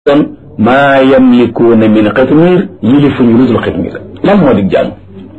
kon maa yamlikuuna min xitmiir yilifuñu lu dul xitmiir lan moo di jaamu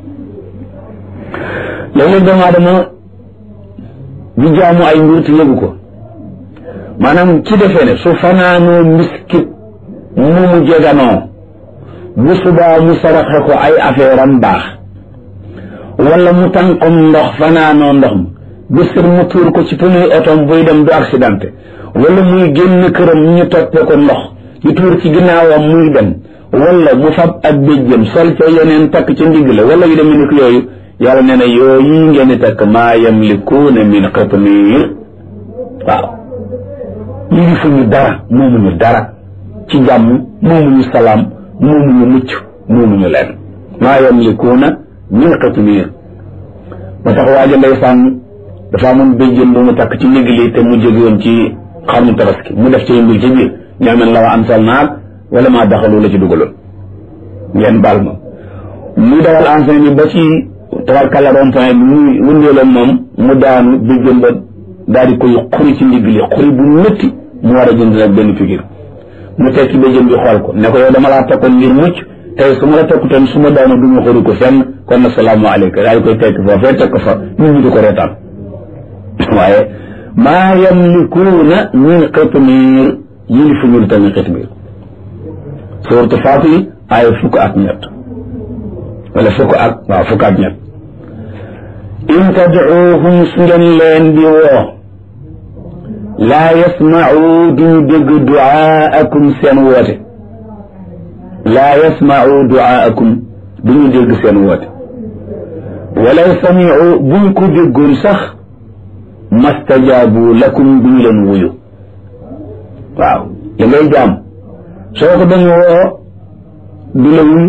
léeg-léeg doomu aadama di jaamu ay mbir te yëgu ko maanaam ci defee ne su fanaanoo miskit mu mu jeganoo bu subaa mu saraxe ko ay affaire am baax wala mu tànqom ndox fanaanoo ndox mi bésir mu tuur ko ci pneu otom buy dem du accidenté wala muy génn këram ñu toppee ko ndox di tuur ci ginnaawam muy dem wala mu fab ak béjjëm sol ca yeneen takk ca ndigg la wala yu demee ni ko yooyu yàlla nee na yooyu ngeen di takk maa yamlikuuna min qitmiir waaw yilifuñu dara moomuñu dara ci jàmm moomuñu salaam moomuñu mucc moomuñu leen maa yamlikuuna min qitmiir ba tax waaja ndeysaan dafa amoon béjjën bu mu takk ci ndigg li te mu jóge woon ci xarmu tabaski mu def ci mbir ci biir ñaamen la wa ansal naag wala maa daxalu la ci dugaloon ngeen baal ma muy dawal enseigne bi ba ci tabarkàlla rond point bi muy wëndeeloon moom mu daanu béjjën ba daal di koy xuri ci ndigg li xuri bu métti mu war a jënd nag benn figure mu tekki béjjën bi xool ko ne ko yow dama laa tokkoon ngir mucc tey su ma la tokkutoon su ma daanu du ma xuri ko fenn kon nag salaamaaleykum daal di koy tekk foofee tekk fa nit ñi di ko reetaan waaye maa yamlikuuna min qitmiir yilifuñu lu tamit qitmiir suuratu Faatir ay fukk ak ñett wala fukk ak waaw fukk ak ñett in tadcuuhum su ngeen leen di woo laa yasmacuu duñu dégg ducaakum seen woote laa yasmacuu ducaakum duñu dégg seen woote walaw samicuu buñ ko déggoon sax mastajaabu lakum duñu leen wuyu waaw li ngay jaam soo ko dañu woo du la wuyu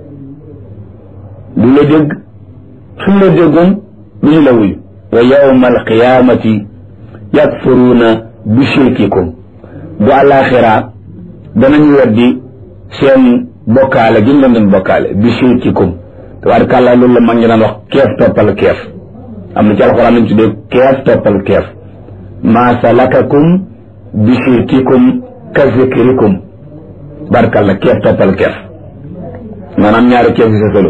du la dégg suñ la déggoon duñu la wuyu wa yawma alqiyaamati yakfuruuna bi shirkikum bu àllaaxira danañu weddi seen bokkaale gi ñu leen doon bokkaale bi shirkikum tabaarkàllaa loolu la mag ñi daan wax keef toppal keef am na ci alxuraan lañ tuddee keef toppal keef maa salakakum bi shirkikum ka zikrikum barkalla keef toppal keef maanaam ñaari keef yi sa solo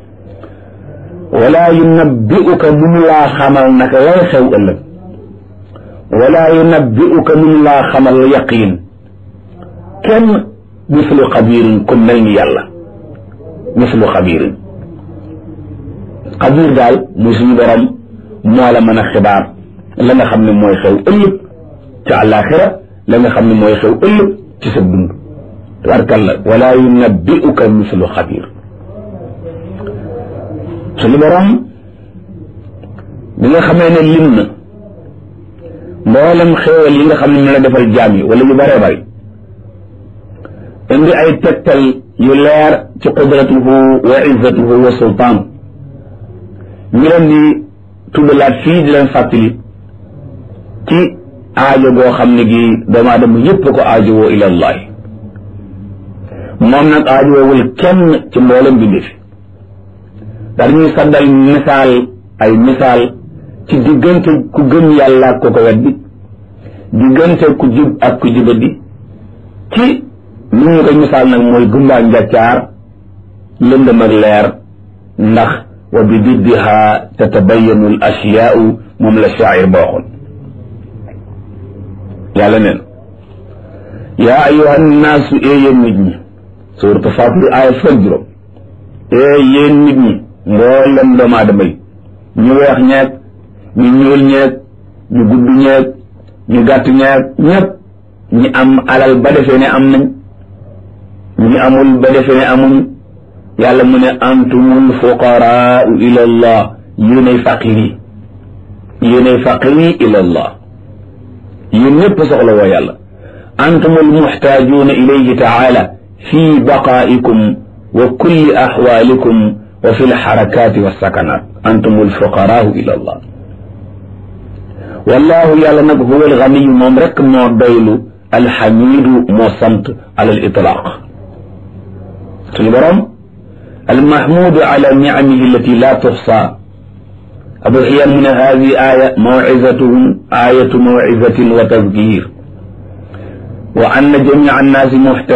wala yunabbi'uka mun laa xamal naka lay xew ëllëg wala yunabbi'uka mun laa xamal yaqiin kenn mislu xabiirin ku mel ni yàlla mislu xabiirin xabiir daal muy suñu borom moo la mën a xibaar la nga xam ne mooy xew ëllëg ci àllaaxira la nga xam ne mooy xew ëllëg ci sa dund tabarkalla wala yunabbi'uka mislu xabiir suñu borom bi nga xamee ne lim na mboolem xéewal yi nga xam ne mu la defal jaam yi wala yu bëree bëri indi ay tegtal yu leer ci qudratuhu wa izzatuhu wa sultaan ñu leen di tuddalaat fii di leen fàttali ci aajo goo xam ne gi doomu aadama yëpp ko aajowoo ila allahi moom nag aajowoowul kenn ci mboolem bindi fi dar ñuy saddal misaal ay misaal ci diggante ku gëm yàlla ak ko ko weddi diggante ku jub ak ku jubadi ci li ñu koy misaal nag mooy gumbaa njàccaar lëndëm ak leer ndax wa bi diddiha tatabayanu al asyaau moom la shaacir ba waxoon yàlla neen yaa ayuha nnaasu ee yéen nit ñi suuratu Faatir aaya fukk juróom ee yéen nit ñi mboolem doomu aadama yi ñu weex ñeeg ñu ñuul ñeeg ñu gudd ñeeg ñu gàtt ñeeg ñépp ñi am alal ba defee ne am nañ ñi amul ba defee ne amuñ yàlla mu ne antumul fuqaraau ila allah yéenay faqir yi yéenay faqir yi ila allah yéen ñëpp soxla woo yàlla antumul muxtaajuuna ilayhi taala fi baqaa'ikum wa kulli axwaalikum wa fi lxarakaati walsakanaat antumul fuqaraau ila allah wallahu yàlla nag huwa alganiyu moom rek moo doylu alxamidu moo sant ala al itlaaq suñu borom المحمود على نعمه التي لا تحصى أبو حيان من هذه آية موعظة آية موعظة وتذكير wa anna jamia annaasi